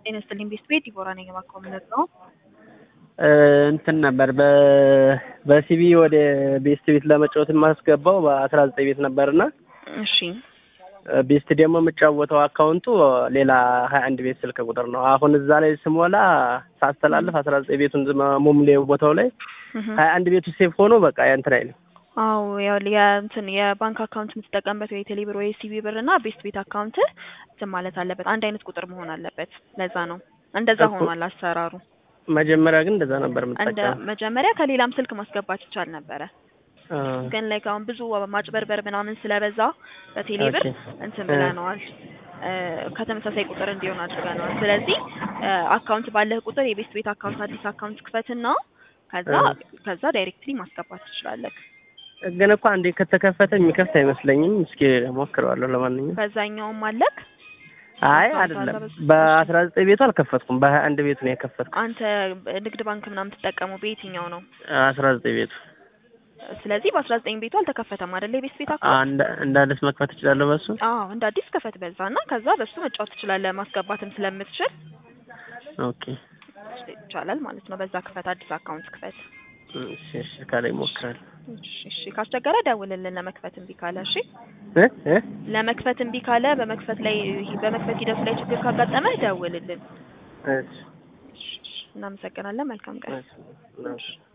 ጤና ይስጥልኝ ቤስት ቤት ዲቦራ ነኝ። እባክዎ ምን ነው? እንትን ነበር በ በሲቢ ወደ ቤስት ቤት ለመጫወት የማስገባው በአስራ ዘጠኝ ቤት ነበርና እሺ ቤስት ደግሞ የምጫወተው አካውንቱ ሌላ ሀያ አንድ ቤት ስልክ ቁጥር ነው። አሁን እዛ ላይ ስሞላ ሳስተላልፍ አስራ ዘጠኝ ቤቱን ሙምሌ ቦታው ላይ ሀያ አንድ ቤቱ ሴፍ ሆኖ በቃ እንትን አይልም። አዎ ያው የእንትን የባንክ አካውንት የምትጠቀምበት ወይ ቴሌብር ወይ ሲቢ ብር እና ቤስት ቤት አካውንት እንትን ማለት አለበት። አንድ አይነት ቁጥር መሆን አለበት። ለዛ ነው እንደዛ እኮ ሆኗል አሰራሩ። መጀመሪያ ግን እንደዛ ነበር እንደ የምጠቀመው። መጀመሪያ ከሌላም ስልክ ማስገባት ይቻል ነበረ። አ፣ ግን ላይ አሁን ብዙ ማጭበርበር ምናምን ስለበዛ በቴሌብር ኦኬ። እንትን እ። ብለነዋል። እ፣ ከተመሳሳይ ቁጥር እንዲሆን አድርገነዋል። ስለዚህ እ፣ አካውንት ባለህ ቁጥር የቤስት ቤት አካውንት አዲስ አካውንት ክፈትና ከዛ እ። ከዛ ዳይሬክትሊ ማስገባት ትችላለህ። ግን እኮ አንዴ ከተከፈተ የሚከፍት አይመስለኝም። እስኪ ሞክረዋለሁ። ለማንኛውም በዛኛውም አለክ አይ አካውንት አይደለም፣ አለ በሱ። በአስራ ዘጠኝ ቤቱ አልከፈትኩም። በሀያ አንድ ቤቱ ነው የከፈትኩት። አንተ ንግድ ባንክ ምናምን ትጠቀሙ በየትኛው ነው? አስራ ዘጠኝ ቤቱ ስለዚህ በአስራ ዘጠኝ ቤቱ አልተከፈተም አይደለ? የቤስት ቤት አካውንት አንድ እንደ አዲስ መክፈት እችላለሁ በሱ። አዎ እንደ አዲስ ከፈት በዛ እና ከዛ በሱ መጫወት ትችላለህ። ማስገባትም ስለምትችል ኦኬ ይቻላል ማለት ነው። በዛ ክፈት፣ አዲስ አካውንት ክፈት። እሺ፣ እሺ ካላይ እሞክራለሁ። እሺ እሺ፣ ካስቸገረ ደውልልን ለመክፈት እምቢ ካለ። እሺ እ እ ለመክፈት እምቢ ካለ በመክፈት ላይ በመክፈት ሂደቱ ላይ ችግር ካጋጠመህ ደውልልን። እሺ እሺ፣ እሺ፣ እናመሰግናለን። መልካም ቀን። እሺ እሺ